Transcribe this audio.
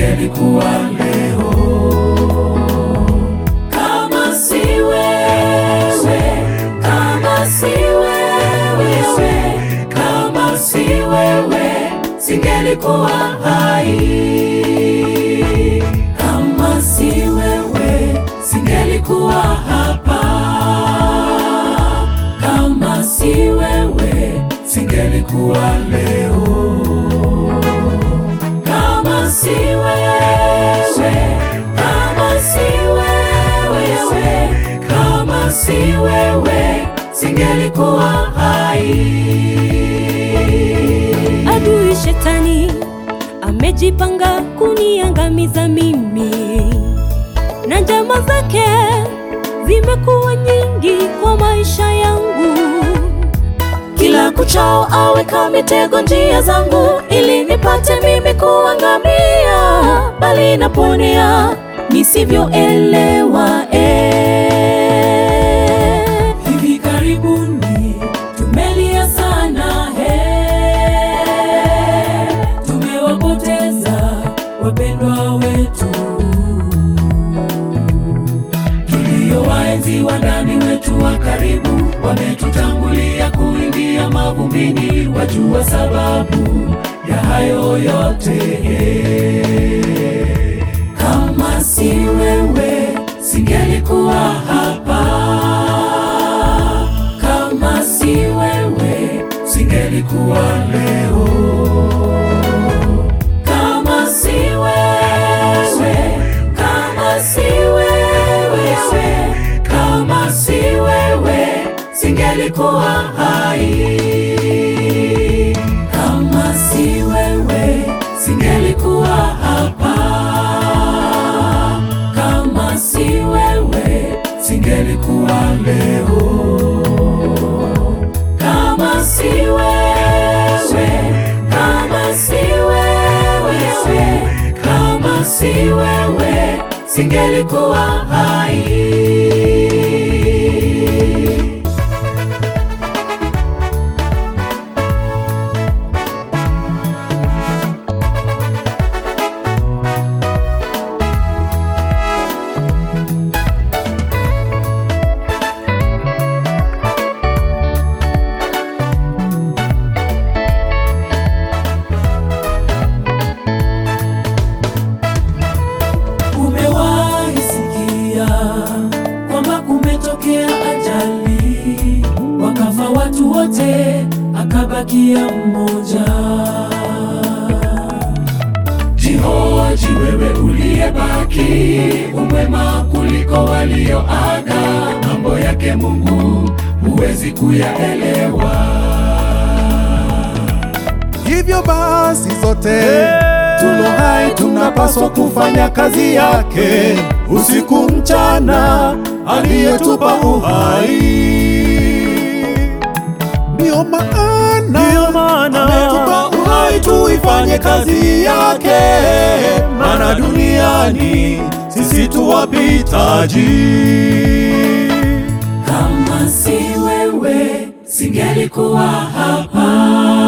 singelikuwa leo. Kama si wewe, kama si wewe, kama si wewe, singelikuwa hai. Kama si wewe, singelikuwa hapa. Kama si wewe, singelikuwa leo. Kama si wewe, kama si wewe, kama si wewe, singelikuwa hai. Adui shetani amejipanga kuniangamiza mimi, na njama zake zimekuwa nyingi kwa maisha yangu. Kila kuchao aweka mitego njia zangu, ili nipate mimi kuangamia, bali naponea nisivyoelewa. Eh, hivi karibuni tumelia sana, eh, tumewapoteza wapendwa wetu tuliowaenzi wa ndani wetu wa karibu wametutangulia kuingia mavumbini, wajua sababu ya hayo yote. Kama si wewe singelikuwa hapa, kama si wewe singelikuwa leo, kama si wewe, kama si wewe, kama si wewe singelikuwa hai. Kama si wewe singelikuwa hapa. Kama si wewe singelikuwa leo. Kama si wewe, kama si wewe, kama si wewe singelikuwa hai. Umewahi sikia kwamba kumetokea ajali, wakafa watu wote, akabakia mmoja. Jihoji wewe uliyebaki, umwema kuliko walioaga. Mambo yake Mungu huwezi kuyaelewa. Hivyo basi sote tulo hai tunapaswa kufanya kazi yake usiku mchana, aliyetupa uhai. Ndiyo maana ametupa uhai tuifanye kazi yake, maana duniani sisi tu wapitaji. Kama si wewe singelikuwa hapa.